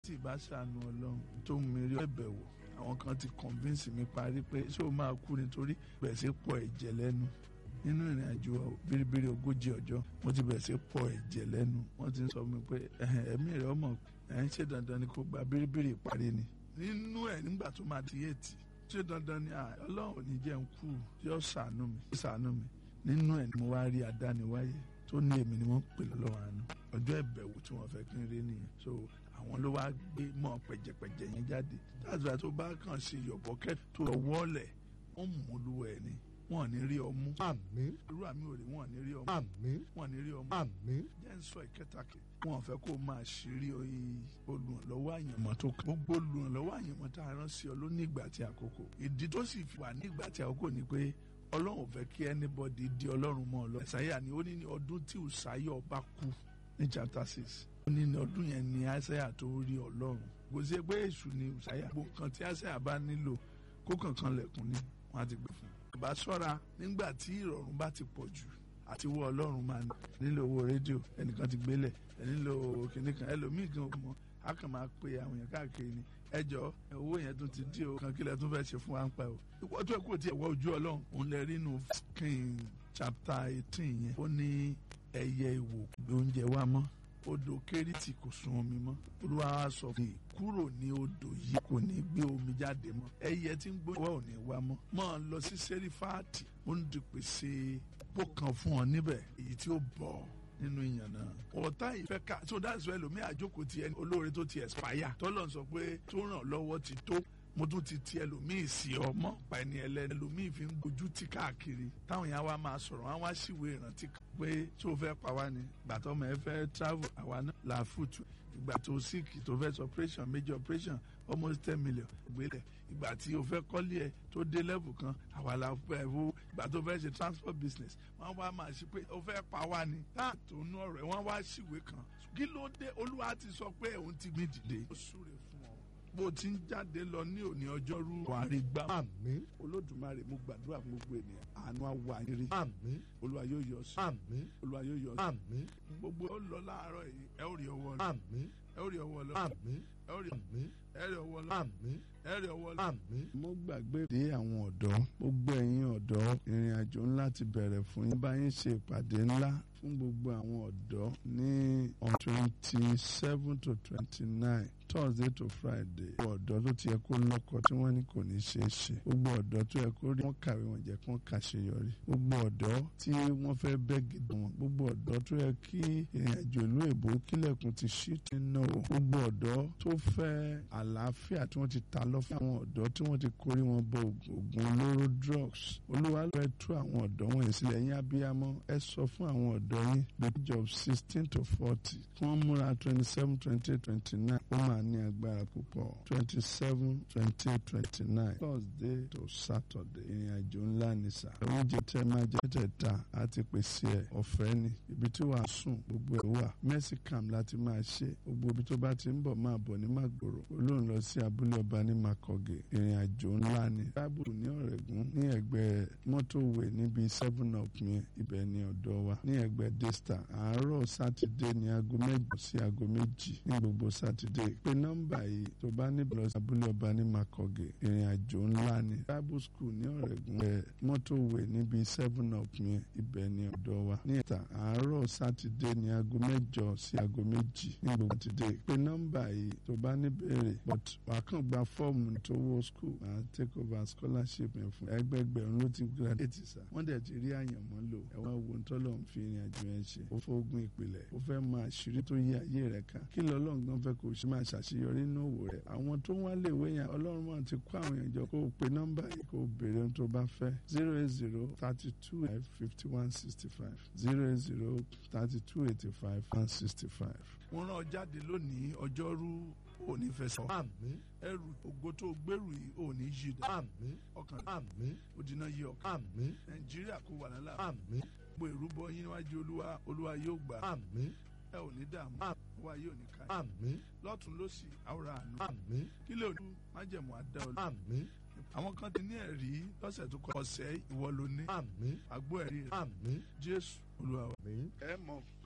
tí ìbá ṣàánú ọlọ́run tó mú mi rí ẹ̀bẹ̀ wò àwọn kan ti convince mi parí pé ṣé o máa kú nítorí bẹ̀rẹ̀ sí pọ̀ ẹ̀jẹ̀ lẹ́nu nínú ìrìn àjò bíríbírí ogójì ọjọ́ mo ti bẹ̀rẹ̀ sí pọ̀ ẹ̀jẹ̀ lẹ́nu wọ́n ti ń sọ mi pé ẹ̀mí rẹ̀ ọmọ ẹ̀ ń ṣe dandan ni kò gba bíríbírí ìparí ni nínú ẹ̀ nígbà tó máa di yéètì ṣé dandan ni ọlọ́run ò ní jẹ́ ń kú yóò ṣàánú mi ṣàánú mi nínú ẹ̀ ni mo wá rí adániwáyé tó ní èmi ni wọ́n ń pè lọ́wọ́ àánú ọjọ́ ìbẹ̀wò tí wọ́n fẹ́ kí n rí nìyẹn so àwọn ló wá gbé mọ́ pẹ̀jẹ̀pẹ̀jẹ̀ yẹn jáde dáàbò tó bá kàn ṣe yọ̀bọ̀kẹ́ tó wọ́ọ̀lẹ̀ wọ́n mú olúwa ẹ̀ ni wọn ò ní rí ọmú. àmín. irú àmì òrè wọn ò ní rí ọmú. àmín. wọn ò ní rí ọmú. àmín. jẹ́ ń sọ ìkẹtàkì wọn ò fẹ́ kó máa ṣírí olùrànlọ́wọ́ àyànmọ́ tó kàn. gbogbo olùrànlọ́wọ́ àyànmọ́ tá a rán sí ọ ló ní ìgbà tí àkókò. ìdí tó sì wà ní ìgbà tí àkókò ni pé ọlọ́run ò fẹ́ kí anybody di ọlọ́run mọ́ ọ lọ. ẹ̀sáyà ni ó ní ní ọdún tí ùsáyà ọba kú ní chapter six. ó ní ní ọdún yẹn ni àìsáyà tó rí ọlọ́run. kò sí pé èṣù ni ùsáyà. gbogbo nǹkan tí àìsáyà bá nílò kó kankan lẹ̀kùn ni wọ́n á ti gbé fún un bá ṣọ́ra nígbà tí ìrọ̀rùn bá ti pọ̀ jù àti wọ ọlọ́run máa nílò owó rédíò ẹnìkan ti gbélẹ̀ ẹ nílò kìnìún kan ẹlòmíì gan mọ́ a kàn máa pe àwọn èèyàn káàkiri ni ẹjọ́ owó yẹn tún ti dí o kan kílẹ̀ tún fẹ́ ṣe fún wa ń pa o ìwọ tó ẹ kó tiẹ̀ wọ ojú ọlọ́run òun lè rí inú king chapter eighteen yẹn ó ní ẹyẹ ìwò gbé oúnjẹ wa mọ́ odò kérítì kò sun omi mọ́ olúwa wa sọ fún mi kúrò ní odò yìí kò ní gbé omi jáde mọ́ ẹyẹ tí ń gbóyè wá ò ní wá mọ́ mọ́ ọ lọ sí sẹ́rífáàtì ó ń dupèsè pò kan fún ọ níbẹ̀ èyí tí ó bọ̀ nínú ìyàn náà ọ̀tá ìfẹ́ ká so that's why lomi àjókòó ti ẹni olóore tó ti expire tọ́lọ̀ sọ pé tó ràn lọ́wọ́ ti tó mo tún ti ti ẹlòmíì sí ọmọ pa ẹni ẹlẹ́ni ẹlòmíì fi ń gojú tí káàkiri táwọn yẹn wá máa sọ̀rọ̀ wọn wá síwèé ìrántí pé tí o fẹ́ pa wá ni gbàtọ́ ọmọ ẹ fẹ́ travel àwa náà là fùtù ìgbà tó sick tó fẹ́ sọ operation major operation almost ten million gbélé ìgbà tí o fẹ́ kọ́lé ẹ tó dé level kan àwa la fẹ́ wo ìgbà tó fẹ́ ṣe transport business wọ́n wá máa ṣe pé o fẹ́ pa wá ni táà tó nú ọ̀rọ̀ ẹ̀ wọ́n wá síwèé kan kí ló dé olúwa ti sọ pé òun ti gbé dìde. ó súre fún ọ bó ti ń jáde lọ ní òní ọjọ́rú wàrí gbà. àmín. olódùmarè mo gbàdúrà fún gbogbo ènìyàn àánú àwa yìí. àmín. olúwa yóò yọ sí. àmín. olúwa yóò yọ sí. àmín. gbogbo ó lọ láàárọ̀ yìí ẹ ó rí ọwọ́ lọ. àmín. ẹ ó rí ọwọ́ lọ. àmín. ẹ ó rí àmín. ẹ rí ọwọ́ lọ. àmín. ẹ rí ọwọ́ lọ. àmín. mo gbàgbé dé àwọn ọ̀dọ́ gbogbo ẹ̀yin ọ̀dọ́ ìrìn àjò ńlá ti bẹ̀rẹ̀ fún yín bá yín ṣe ìpàdé ńlá fún gbogbo àwọn ọ̀dọ́ ní on twenty seven to twenty nine thursday to friday gbogbo ọ̀dọ́ tó ti yẹ kó lọ́kọ tí wọ́n ní kò ní ṣeé ṣe gbogbo ọ̀dọ́ tó yẹ kó rí wọ́n kàwé wọn jẹ́ kó kàṣeyọrí gbogbo ọ̀dọ́ tí wọ́n fẹ́ bẹ́ gidi wọn gbogbo ọ̀dọ́ tó yẹ kí ìrìn àjò ìlú èbó kílẹ̀kùn ti ṣí ti ná o gbogbo ọ̀dọ́ tó fẹ́ àlàáfíà tí wọ́n ti ta lọ fún àwọn ọ̀dọ́ tí wọ́n ti kórí wọn bọ oògùn olóró drugs olúwa ló fẹ́ tú àwọn ọ̀dọ́ wọn yìí sílẹ̀ yín abiyamọ ẹ sọ fún àwọn ọ̀dọ́ yín the age of sixteen to forty kí wọ́n múra twenty seven twenty eight twenty nine ó máa ní agbára púpọ̀ twenty seven twenty eight twenty nine thursday to saturday ìrìn àjò ńlá ni sà oúnjẹ tẹ máa jẹ tẹ̀ta àti pèsè ẹ̀ ọ̀fẹ́ ni ibi tí wàá sùn gbogbo ẹ̀ wà mercy camp láti máa ṣe gbogbo ibi tó bá ti ń bọ̀ máa bọ̀ ní màgbòrò olóhùn lọ sí abúlé ọba ní makoge ìrìn àjò ńlá ni bible ní ọ̀rẹ́gun ní ẹ̀gbẹ́ mọ́tòwé níbi seven up yẹn ibẹ̀ ni ọ̀dọ́ wa ní ẹ̀gbẹ́ desta àárọ̀ sátidé ní aago mẹ́jọ sí aago méjì ní gbogbo sátidé pé nọ́mbà yìí tó bá níbi lọ sí abúlé ọba ní makoge ìrìn àjò ńlá ni bible school ní ọ̀rẹ́gun ẹ̀ mọ́tòwé níbi seven up yẹn ibẹ̀ ni ọ̀dọ́ wa ní ẹ̀ta àárọ̀ sátidé ní aago mẹ́jọ sí aago méjì ní gbogbo sátidé pé nọ́mbà yìí tó bá ní béèrè but wàá kàn gba fọ́ọ̀mù tó wọ school máa take over scholarship yẹn fún ẹgbẹgbẹ̀rún ló ti graduate sa wọ́n dẹ̀ ti rí àyànmọ́ lò ẹ̀wọ̀n wo ń tọ́lọ̀ ń fi ìrìn àjò yẹn ṣe ó fẹ́ ogun ìpìlẹ̀ ó fẹ́ máa ṣírí tó yí ayé rẹ̀ ká kí lọ́lọ́run gan fẹ́ kó o ṣe máa ṣàṣeyọrí nínú òwò rẹ̀ àwọn tó ń wá lè wé yẹn ọlọ́run máa ti kó àwọn èèyàn jọ kó o pe nọ́mbà yìí kó o béèrè ohun tó bá fẹ́ zero eight zero thirty two fifty one sixty five zero eight zero thirty two eighty five one sixty five. wọ́n rán ọ jáde lónìí ọjọ́rú òní fẹsọ̀ àmín. ẹrù ògo tó gbèrú yìí òní yí dá àmín. ọkàn àmín. òdìnà yí ọkàn àmín. nàìjíríà kó wà lálẹ́ àmín. gbogbo ìrúbọ yín níwájú olúwa olúwa yóò gbà àmín. ẹ ò ní dààmú Àmín. olúwa yóò ní ká àmín. lọ́tún lósì àwòrán àánú àmín. kí lè ojú májẹ̀mú àdá olú àmín. àwọn kan ti ní ẹ̀rí lọ́sẹ̀ tó kọ ọ̀sẹ̀ ìwọ ló ní àmín. àgbo ẹ̀rí rẹ̀ àmín. jésù olúwa wa. àmín. ẹ mọ̀